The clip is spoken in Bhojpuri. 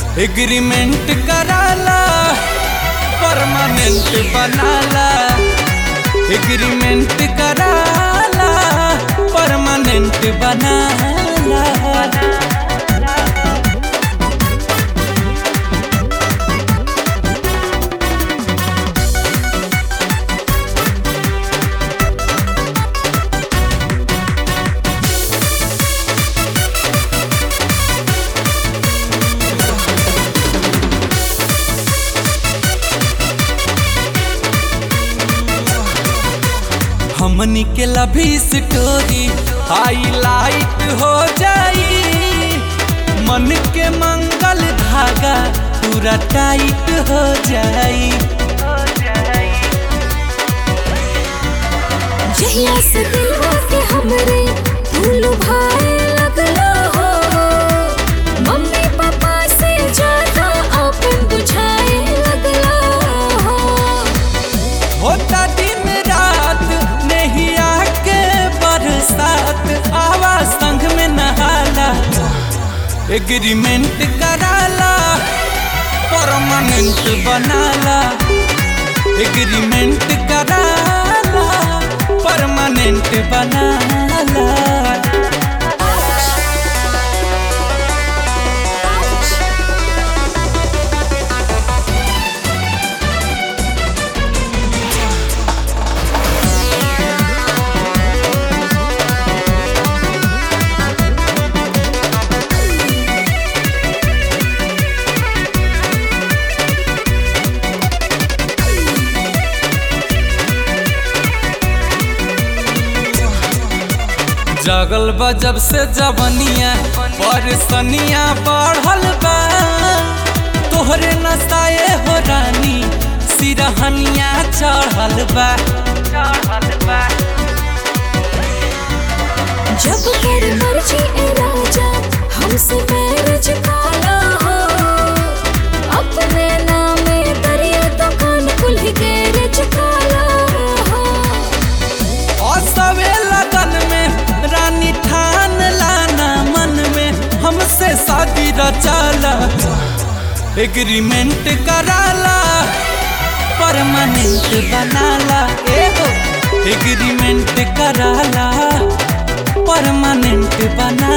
एग्रीमेंट कराला परमानेंट बनाला एग्रीमेंट कराला परमानेंट बनाला हमनी के लभी स्टोरी हाईलाइट हो जाई मन के मंगल धागा पूरा टाइट हो जाई जहिया से दिलवा के हमरे फूल भाए लगलो हो मम्मी पापा से ज्यादा अपन बुझाए लगलो हो होता दिन रात नहीं आके बरसात आवा संग में नहाला एग्रीमेंट कराला परमानेंट बनाला एग्रीमेंट कराला परमानेंट बनाला जगल बा जब से जवनिया परसनिया बढ़ल बा तोहरे नसाए हो रानी सिरहनिया चढ़ल बा जब कर मर्जी ए राजा हमसे मैरिज काला हो अपने नामे दरिया दुकान खुल गैरेज काला हो असवे लगन में रानी ठान लाना मन में हमसे शादी रचाला एग्रीमेंट कराला परमानेंट बनाला एहो एग्रीमेंट कराला परमानेंट बना